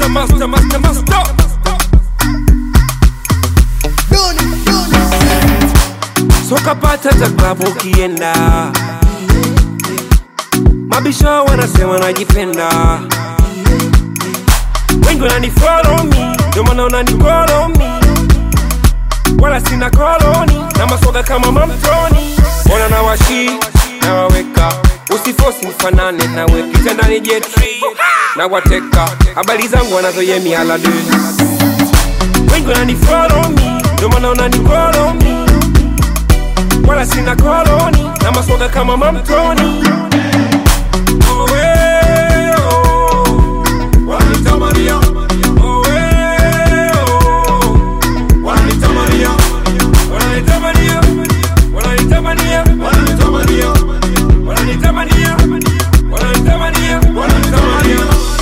master, master, master, master. Soka pata za klabu ukienda, mabisho wanasema najipenda, wengi wananifollow me, ndio maana unanifollow me, wala sina koloni na masoga kama mamtoni, ona na washi na waweka usifosi mfanane nawe kitandani jetri na wateka habari zangu wanazoyemi alade wengi wananifollow me, ndio maana unanifollow me wala sina koloni na masoga kama mamtoni Oh, eh, oh. Wananitamania. Oh, eh, oh. Wananitamania. Wananitamania. Wananitamania. Wananitamania. Wananitamania. Wananitamania.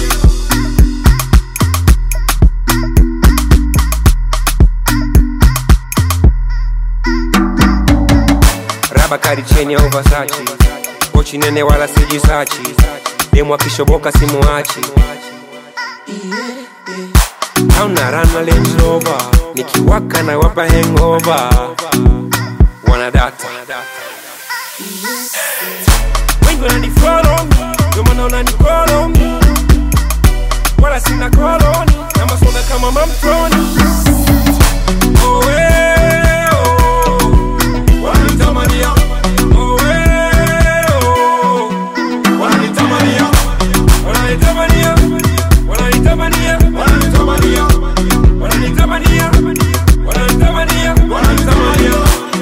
raba kari cheni ya Versace pochi nene wala sijisachi demu akishoboka simuachi au na rana Range Rover nikiwaka na wapa hangover wanadata wengi wananifollow me ndio maana unanifollow me wala sina koloni na masoga kama mamtoni oh, eh, oh. Wananitamania. Oh, eh, oh. Wananitamania. Wananitamania. Wananitamania. Wananitamania. Wananitamania. Wananitamania. Wananitamania.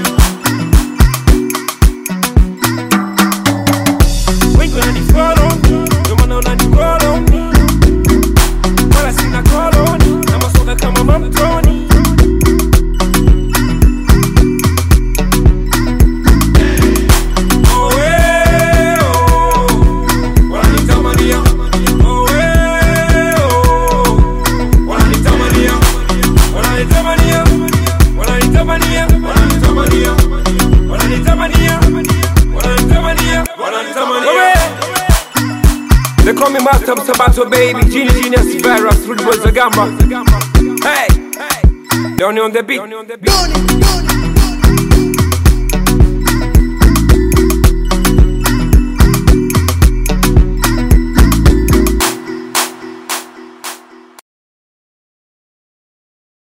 Wengi wananifollow me, ndio maana unanifollow me. Wala sina koloni, na masoga kama mamtoni. Oh, eh, oh. Wananitamania. Oh, eh, oh. Wananitamania. Wananitamania. Wananitamania. Wananitamania. Wananitamania. Wananitamania. Wananitamania. They call me Master Sabato baby, Genie Genius Virus, Rude Boys Agamba. Hey, Donny on the beat. Doni, doni,